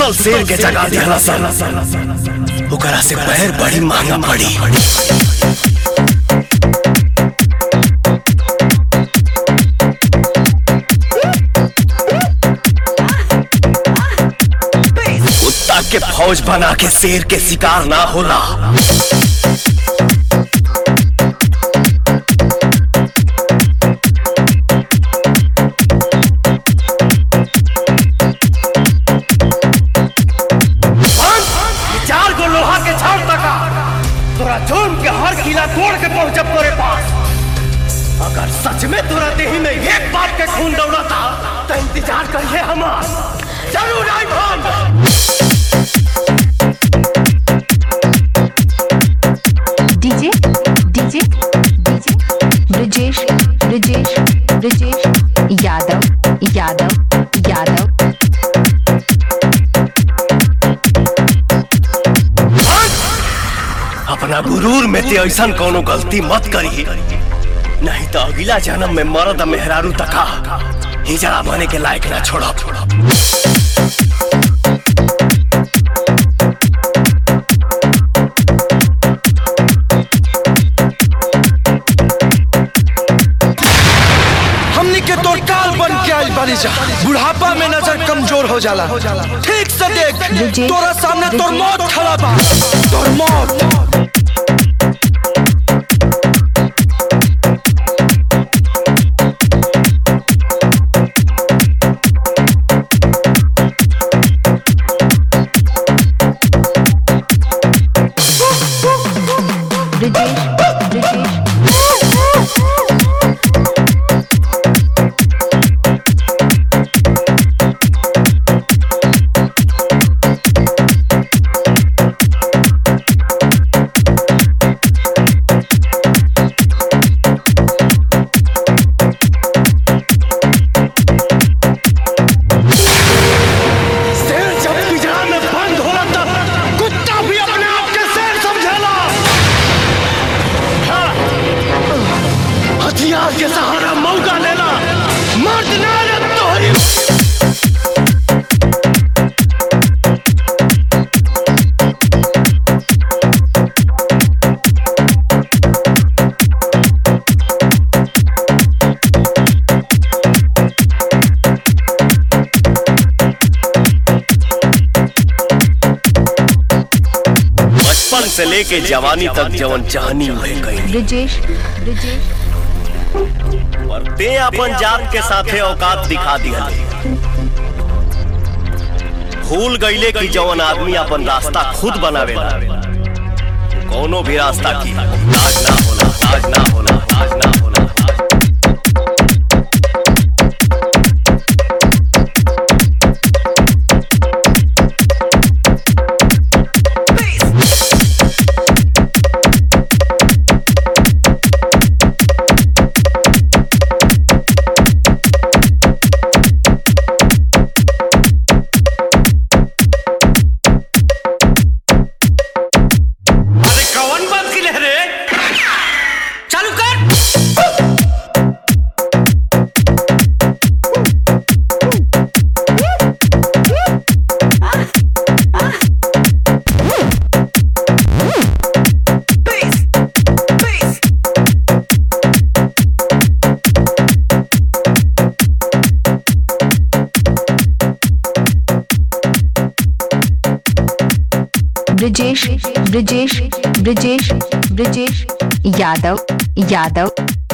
सुतल शेर के जगा दिहला सन ओकरा से पैर बड़ी महंगा पड़ी कुत्ता के फौज बना के शेर के शिकार ना होला ये चार गो लोहा के छाड़ तका तोरा जोम के हर किला तोड़ के पहुंचब तोरे पास अगर सच में तोरा देही में एक बात के खून दौड़ता तो इंतजार करिए हमार जरूर आई भान DJ DJ DJ Brajesh Brajesh Brajesh Yadav Yadav Yadav अपना गुरूर में ते ऐसा कोनो गलती मत करी नहीं तो अगला जन्म में मरद आ मेहरारू तका हिजड़ा बने के लायक ना छोड़ा छोड़ा हमनी के तोर काल बन के आइल बानी जा बुढ़ापा में नजर कमजोर हो जाला ठीक से देख विजय, तोरा सामने तोर विजय। मौत खड़ा बा तोर मौत ब्रजेश ब्रजेश शेर जब पिंजरा में बंद होला तब कुत्ता भी अपने आप के शेर समझेला हाँ। हथियार के सहारा मौका लेला मर्द ना रे तोहरी बचपन से लेके जवानी तक जवन चाहनी उहे कहीं ब्रजेश ब्रजेश और ते अपन जात के साथे औकात दिखा दिया भूल गईले कि जवन आदमी अपन रास्ता खुद बनावेला कोनो भी रास्ता की ताज ना होला ताज ना होला ताज ना होला ताज अरे कौन बात की लहरे चालू कर ब्रजेश ब्रजेश ब्रजेश ब्रजेश यादव यादव